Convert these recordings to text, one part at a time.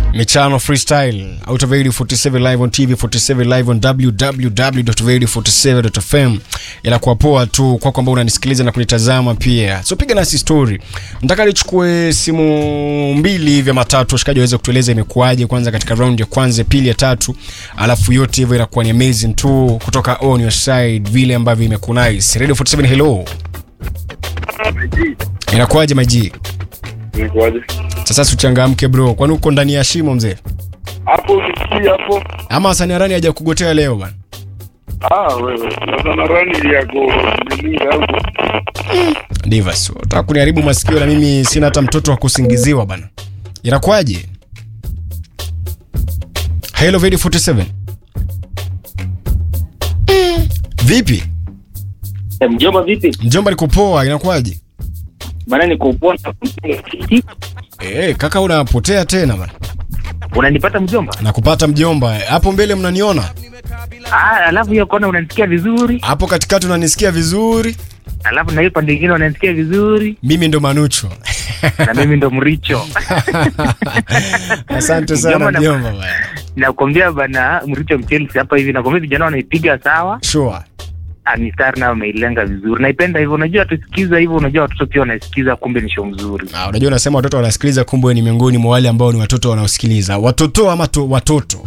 michano freestyle out of 47 live on tv 47 live on www.radio47.fm inakuwa poa tu kwako ambao unanisikiliza na kunitazama pia so piga nasi story nataka nichukue simu mbili vya matatu washikaji waweze kutueleza imekuwaje kwanza katika round ya kwanza pili ya tatu alafu yote hivyo inakuwa ni amazing tu kutoka on your side vile ambavyo imekunice radio 47 hello inakuwaje maji Nikuaje? sasa suchangamke bro kwani uko ndani ya shimo mzee Hapo usikie hapo. ama saniarani haja kugotea leo bana Ah, wewe. Sasa na rani yako nilinga hapo. divas utaka kuniharibu masikio na mimi sina hata mtoto wa kusingiziwa bana inakuwaje hello Vedi 47 vipi Eh, Mjomba vipi? mjomba nikupoa inakuwaje Bana niko poa na kiti. Eh, kaka unapotea tena bana Unanipata mjomba? nakupata mjomba hapo mbele mnaniona Ah, alafu hiyo kona unanisikia vizuri. hapo katikati unanisikia vizuri Alafu na hiyo pande nyingine unanisikia vizuri. mimi ndo manucho Na mimi ndo mricho. asante sana Mjomba na- mjomba bana Nakwambia bana mricho mchelsi hapa hivi nakwambia vijana wanaipiga sawa. sure Ah, mistari nayo wameilenga vizuri. Naipenda hivyo. Unajua tusikiza hivyo, unajua watoto pia wanasikiza kumbe ni show mzuri. Ah, unajua unasema watoto wanasikiliza kumbe ni miongoni mwa wale ambao ni watoto wanaosikiliza watoto ama to, watoto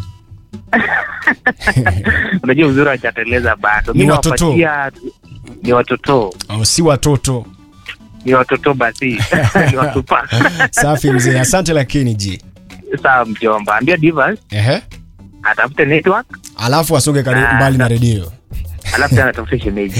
Unajua uzuri hawajateleza bado. Ni Mimi watoto. nawapatia ni watoto. au si watoto Ni watoto basi. ni watupa. safi mzee asante lakini ji Sawa mjomba. Ambia Divas ehe atafute network alafu asonge kari- Ah, mbali na sa- redio alafu tena atafute shemeji.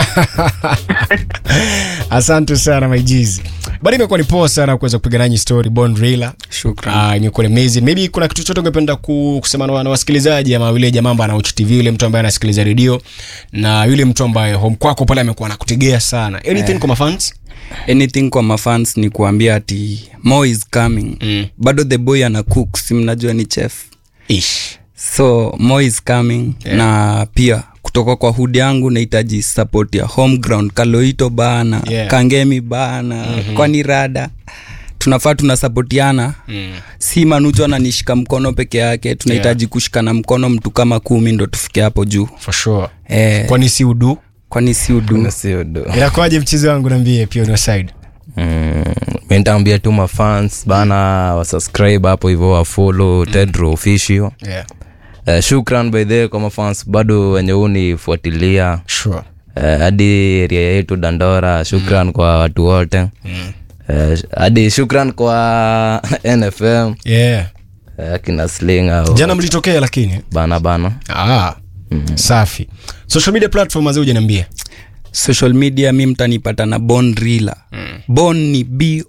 asante sana maijizi bado imekuwa ni poa sana kuweza kupiga nanyi story bon rila Shukran. imekuwa ni amazing maybe kuna kitu chochote ungependa ku- kusema na na wasikilizaji ama yule jamaa ambaye ana tv yule mtu ambaye anasikiliza redio na yule mtu ambaye home kwako pale amekuwa anakutegea sana anything Eh. kwa mafans anything kwa mafans ni kuambia ati mo is coming Mm. bado the boy ana cook si mnajua ni chef ish so mo is coming Yeah. na pia kutoka kwa hudi yangu nahitaji support ya home ground kaloito bana Yeah. kangemi bana mm-hmm. kwani rada tunafaa tunasapotiana mm. si manucho ananishika mkono peke yake tunahitaji yeah. kushikana mkono mtu kama kumi ndo tufike hapo juu for sure eh, kwani si udu kwani si udu siodo inakuwaje mchezo wangu nambie pia on side mm, mi nitaambia tu mafans bana wasubscribe hapo hivyo wafolo tedro official yeah uh, shukran by the way kwa mafans bado wenye unifuatilia sure uh, hadi area yetu dandora shukran kwa watu wote mm. uh, hadi shukran kwa nfm yeah uh, kina sling au jana mlitokea lakini bana bana ah safi social media platform azee ujaniambia social media mi mtanipata na bon rila mm. bon ni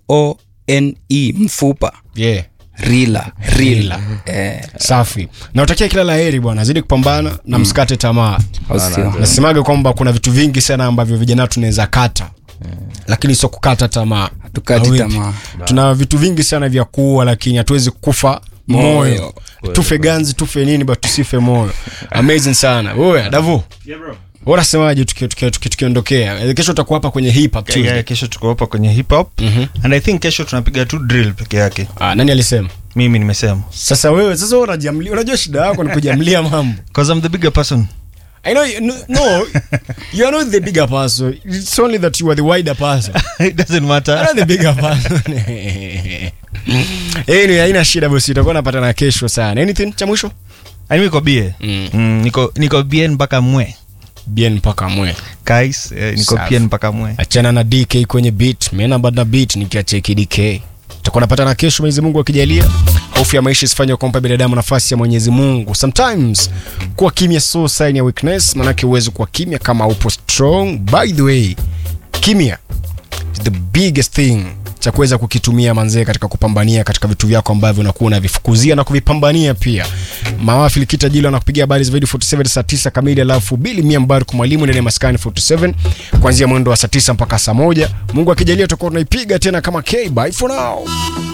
bone mfupa yeah rila rila eh, safi nautakia kila la heri bwana zidi kupambana na msikate tamaa au sio? nasemaga kwamba kuna vitu vingi sana ambavyo vijana tunaweza kata lakini sio kukata tamaa Hatukati Au vipi? tamaa. tuna vitu vingi sana vya kuua lakini hatuwezi kufa moyo Moyo. tufe ganzi tufe nini but tusife moyo amazing sana wewe davu unasemaje tuki- tuki- tuki- tukiondokea Eh, kesho utakuwa hapa kwenye hip hop Yeah, Tuesday kesho tuko hapa kwenye hip hop and i think kesho tunapiga tu drill peke yake ah, nani alisema mimi nimesema sasa wewe sasa wewe unajamlia unajua shida yako ni kujamlia mambo because i'm the bigger person I know you, no, no you are not the bigger person it's only that you are the wider person it doesn't I'm matter not the bigger person anyway haina shida bosi utakuwa napata na kesho sana anything cha mwisho Yaani niko bie Mm. mm, niko niko bien mpaka mwe bien mpaka mwe guys eh, niko Safi. bien mpaka mwe achana na dk kwenye beat mena bada beat nikiacheki dk tutakuwa napata na kesho mwenyezi mungu akijalia hofu ya maisha isifanye kumpa binadamu nafasi ya mwenyezi mungu sometimes kuwa kimya so sign ya weakness manake uwezi kuwa kimya kama upo strong by the way kimya is the biggest thing cha kuweza kukitumia manzee katika kupambania katika vitu vyako ambavyo unakuwa unavifukuzia na kuvipambania pia mawafi likita jilo anakupigia habari zaidi 47 saa 9 kamili alafu bili mia mbaru mwalimu ndani ya maskani 47 kuanzia mwendo wa saa 9 mpaka saa moja mungu akijalia tutakuwa tunaipiga tena kama k bye for now